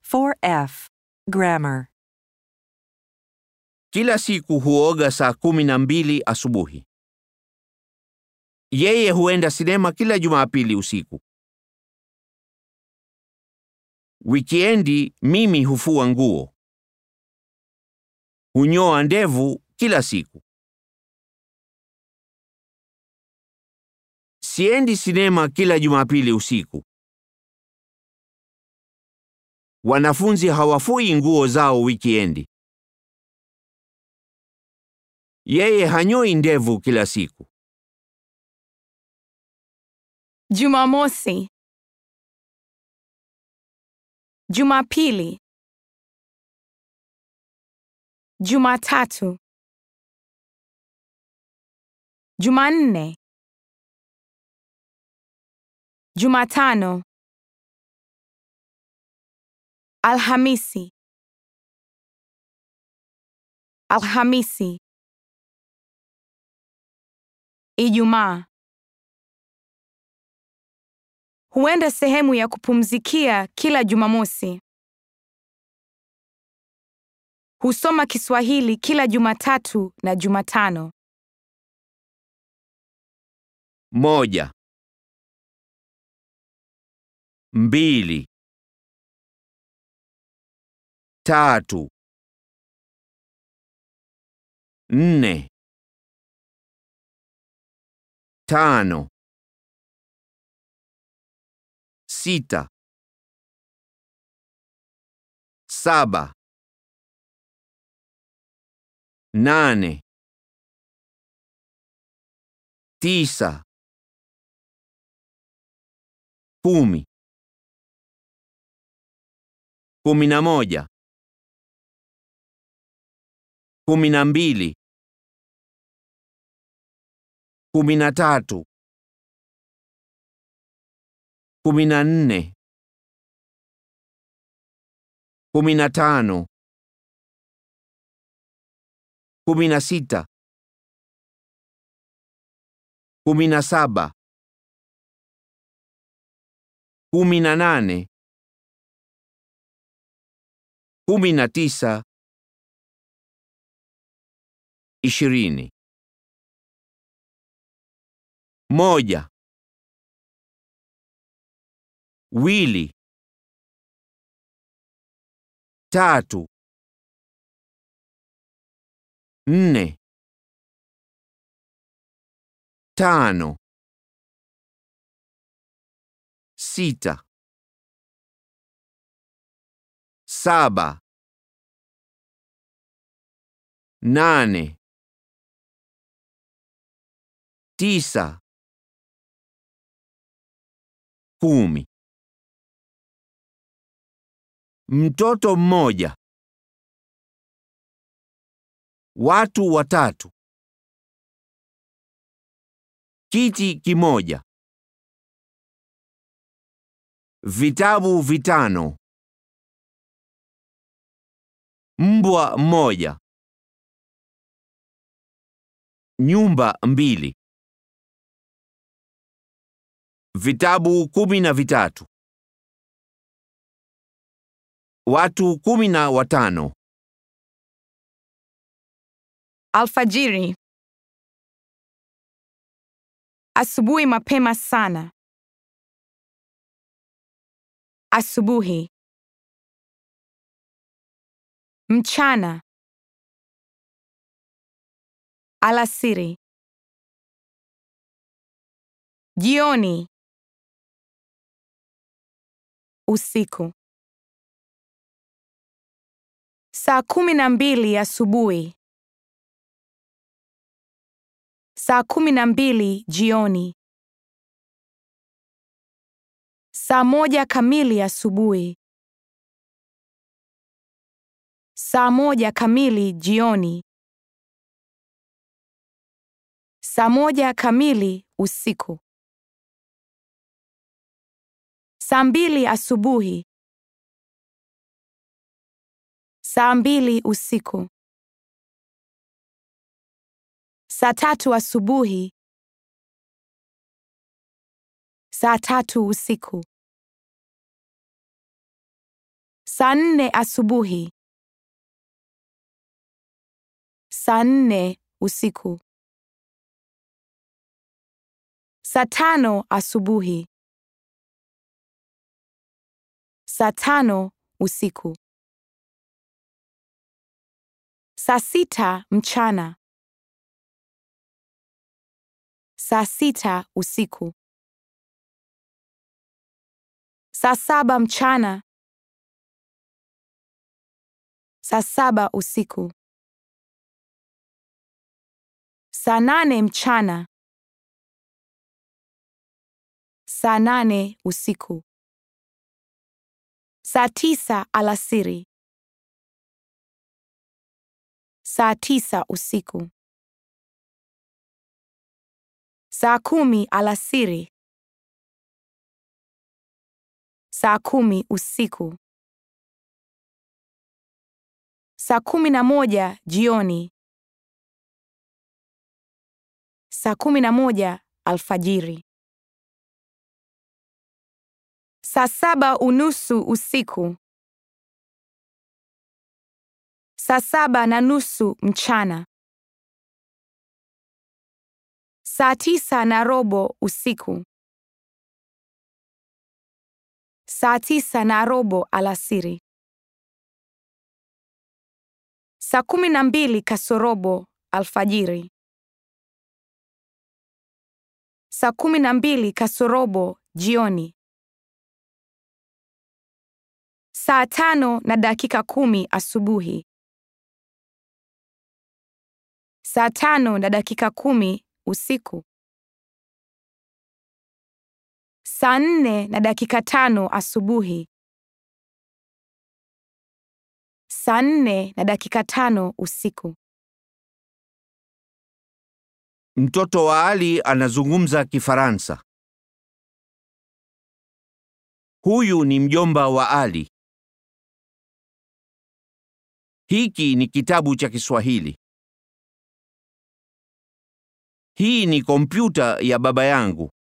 4F. Grammar. Kila siku huoga saa kumi na mbili asubuhi. Yeye huenda sinema kila Jumapili usiku. Wikiendi mimi hufua nguo. Hunyoa ndevu kila siku. Siendi sinema kila Jumapili usiku. Wanafunzi hawafui nguo zao wikiendi. Yeye hanyoi ndevu kila siku. Jumamosi. Jumapili. Jumatatu. Jumanne. Jumatano. Alhamisi. Alhamisi. Ijumaa. Huenda sehemu ya kupumzikia kila Jumamosi. Husoma Kiswahili kila Jumatatu na Jumatano. Moja. Mbili. Tatu. Nne. Tano. Sita. Saba. Nane. Tisa. Kumi. Kumi na moja. Kumi na mbili. Kumi na tatu. Kumi na nne. Kumi na tano. Kumi na sita. Kumi na saba. Kumi na nane. Kumi na tisa. Ishirini. Moja. Wili. Tatu. Nne. Tano. Sita. Saba. Nane. Tisa. Kumi. Mtoto mmoja. Watu watatu. Kiti kimoja. Vitabu vitano. Mbwa mmoja. Nyumba mbili. Vitabu kumi na vitatu. Watu kumi na watano. Alfajiri. Asubuhi mapema sana. Asubuhi. Mchana. Alasiri. Jioni. Usiku. Saa kumi na mbili asubuhi. Saa kumi na mbili jioni. Saa moja kamili asubuhi. Saa moja kamili jioni. Saa moja kamili usiku. Saa mbili asubuhi. Saa mbili usiku. Saa tatu asubuhi. Saa tatu usiku. Saa nne asubuhi. Saa nne usiku. Saa tano asubuhi. Saa tano usiku. Saa sita mchana. Saa sita usiku. Saa saba mchana. Saa saba usiku. Saa nane mchana. Saa nane usiku. Saa tisa alasiri. Saa tisa usiku. Saa kumi alasiri. Saa kumi usiku. Saa kumi na moja jioni. Saa kumi na moja alfajiri. Saa saba unusu usiku. Saa saba na nusu mchana. Saa tisa na robo usiku. Saa tisa na robo alasiri. Saa kumi na mbili kasorobo alfajiri. Saa kumi na mbili kasorobo jioni. Saa tano na dakika kumi asubuhi. Saa tano na dakika kumi usiku. Saa nne na dakika tano asubuhi. Saa nne na dakika tano usiku. Mtoto wa Ali anazungumza Kifaransa. Huyu ni mjomba wa Ali. Hiki ni kitabu cha Kiswahili. Hii ni kompyuta ya baba yangu.